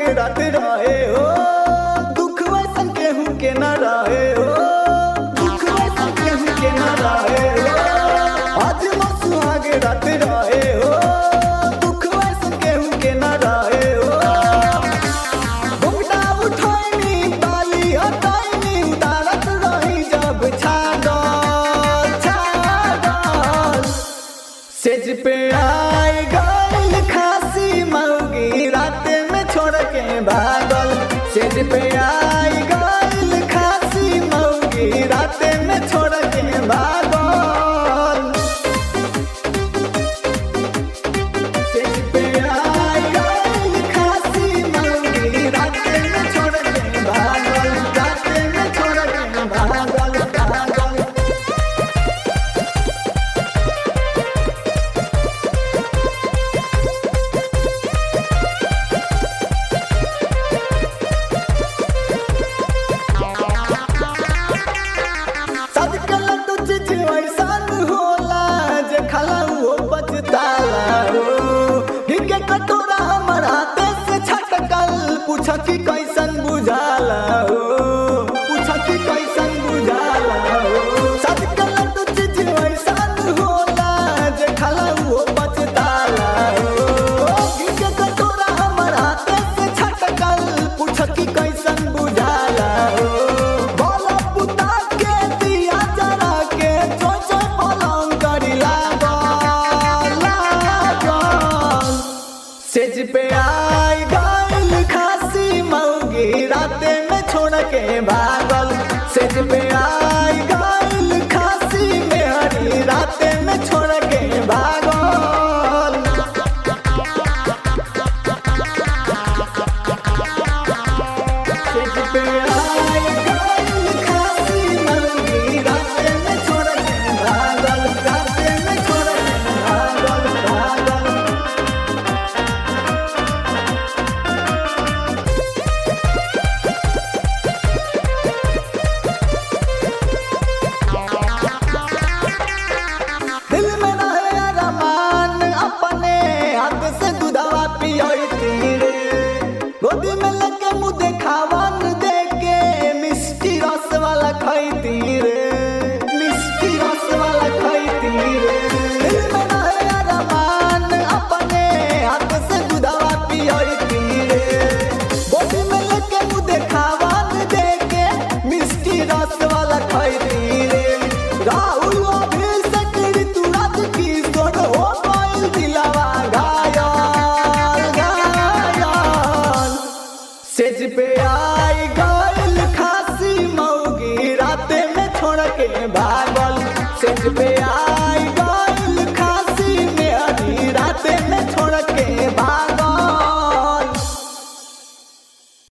सुहाग रात रहे हो दुख वैसन केहू के न रहे हो दुख वैसन केहू के न रहे हो आज मो सुहाग रात रहे हो दुख वैसन केहू के न रहे हो घुंघटा उठैनी बाली हटैनी उतारत रही जब छागल छागल सेज पे आई गइल खासी मौगी रात में छोड़ के भागल सेज पे आई गइल खासी मौगी रात में छोड़ के भागल सेज पे आई गइल खासी मौगी रात में छोड़ के भागल रात में छोड़ के भागल भागल सदकल तुझ जीवन होला जे खाला वो बचताला हो हिके कटोरा हमर हाथे से छटकल पूछ कि कैसन बुझाला हो पूछ कि कैसन बुझाला हो सदकल तुझ जीवन होला जे खाला वो बचताला हो हिके कटोरा हमर हाथे से छटकल पूछ कि कैसन बुझाला हो बोला पुता के दिया जरा के चोय चोय पलंग करी लागल लागल सेज पे आई गइल खासी मौगी राते में छोड़ के भागल सेज पे आई गइल खासी में हरी राते में छोड़ के भागल सेज पे आई गइल खासी मौगी राते में छोड़ के भागल राते में छोड़ के भागल भागल दिल में रहे अरमान अपने हाथ से दूधवा पियोती रे गोदी में लेके मुँह देखावन दे के मिष्टी रस वाला खैती रे मिष्टी रस वाला खैती रे दिल में रहे अरमान अपने हाथ से दूधवा पियोती रे गोदी में लेके मुँह देखावन दे के मिष्टी रस वाला खैती रे राहुल अभिषेक ऋतुराज किशोर हो गइल दिलवा घायल घायल सेज पे आई गइल खासी मौगी राते में छोड़ के भागल सेज पे